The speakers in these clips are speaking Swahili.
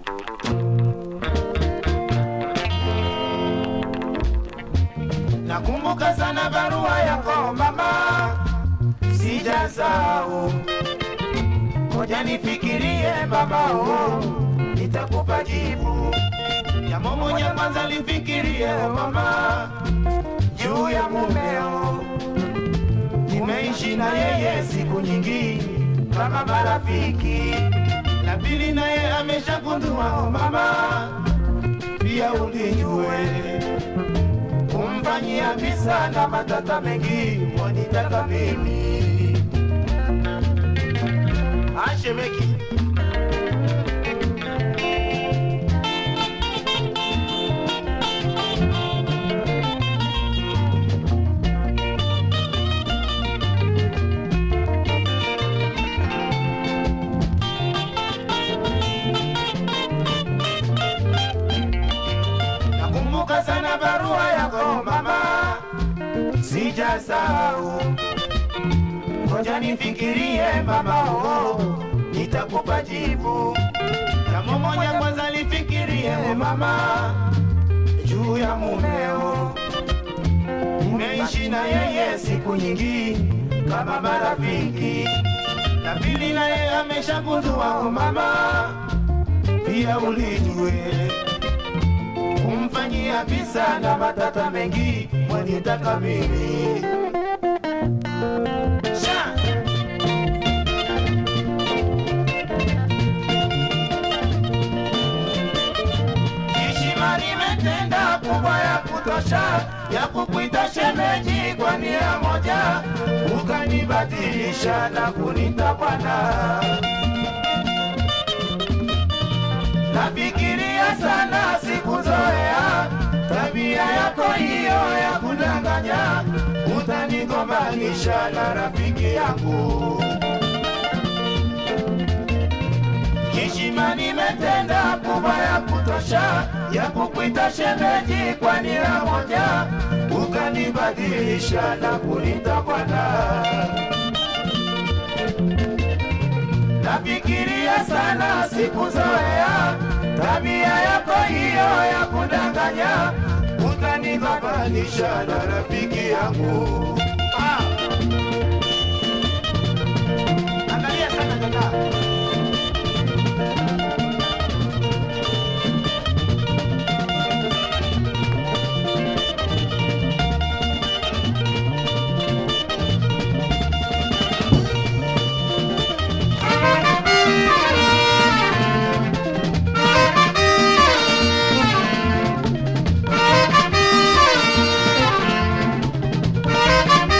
Nakumbuka sana barua yako mama, sijasahau. Ngoja nifikirie mama, oh, nitakupa jibu. Jambo moja kwanza lifikirie oh, mama, juu ya mumeo. Nimeishi na yeye siku nyingi kama marafiki. La pili naye ameshagundua oh, mama, pia ulijue kumfanyia visa na matata mengi wanitaka mimi ashemeki nakumbuka sana barua yako mama sijasahau ngoja nifikirie mama oh, nitakupa jibu jambo moja kwanza lifikirie mama juu ya mumeo nimeishi na yeye siku nyingi kama marafiki na pili naye ameshagundua oh, mama pia ulijue kumfanyia visa na matata mengi mwanitaka mimi Sha! Heshima nimetenda kubwa ya kutosha ya kukuita shemeji kwa nia moja, ukanibadilisha na kunita bwana. Nafikiria sana sikuzoea tabia yako hiyo ya kudanganya, utanigombanisha na rafiki yangu. Heshima nimetenda kubwa ya kutosha ya kukuita shemeji kwa nia moja, ukanibadilisha na kunita bwana. Nafikiria sana sikuzoea tabia yako hiyo ya kudanganya, utanigombanisha na rafiki yangu. Ah. Angalia sana dada. Thank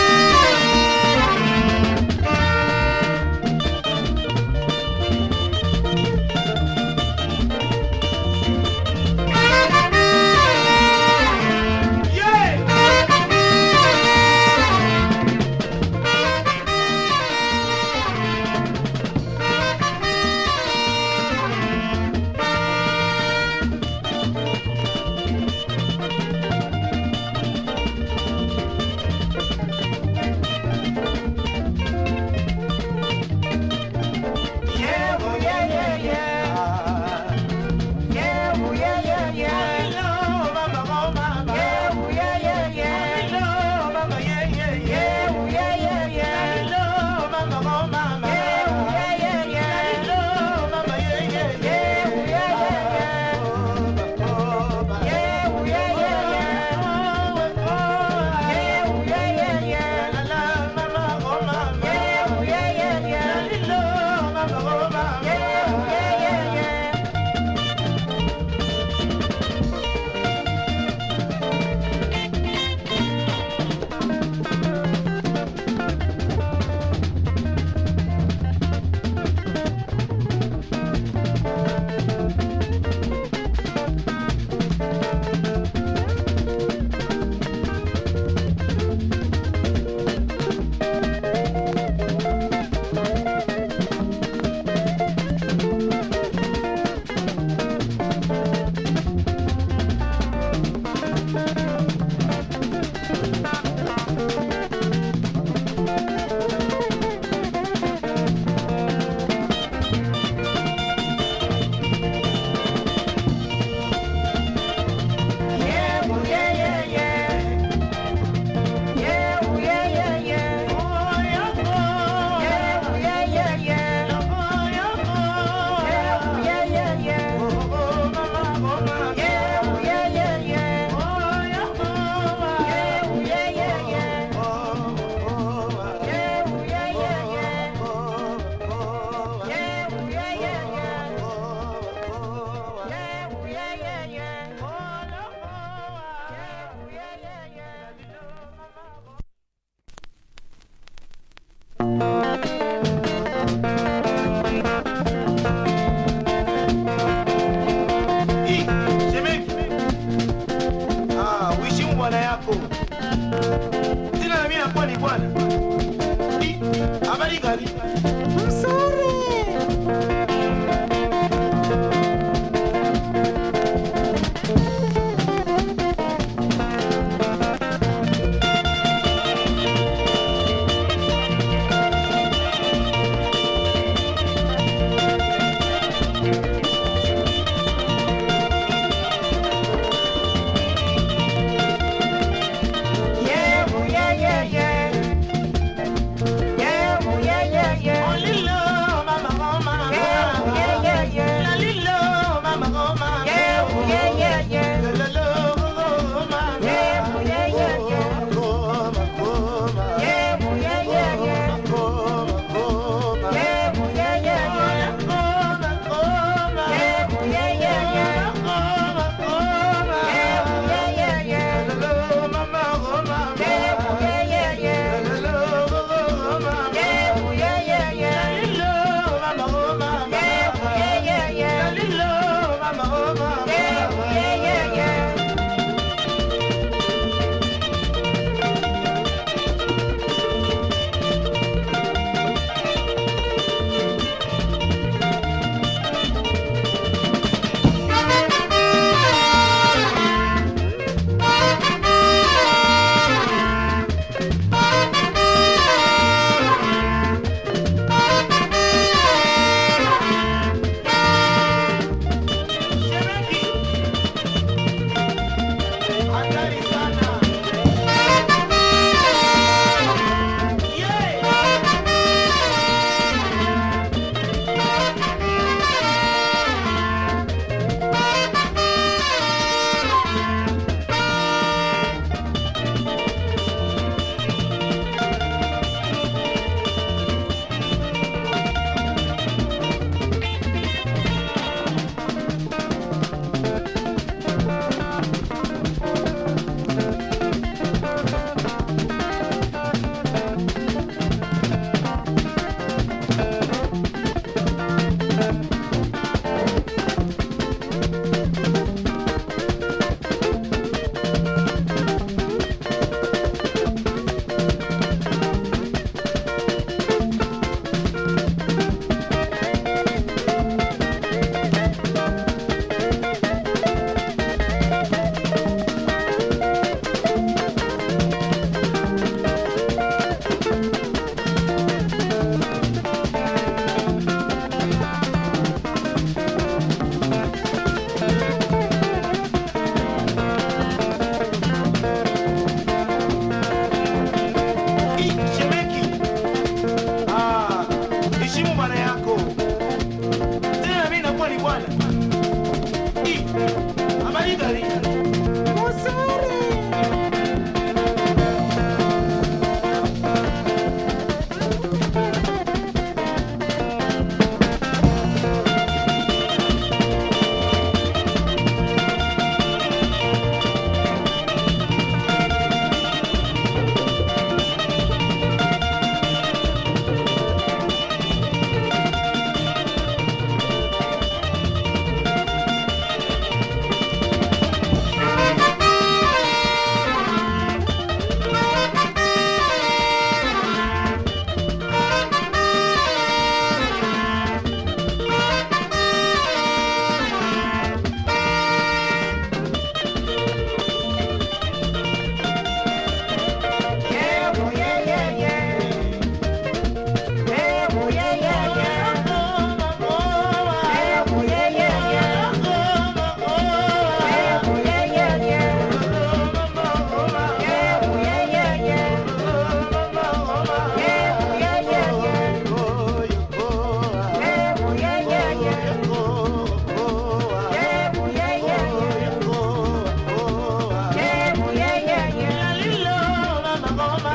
ngoma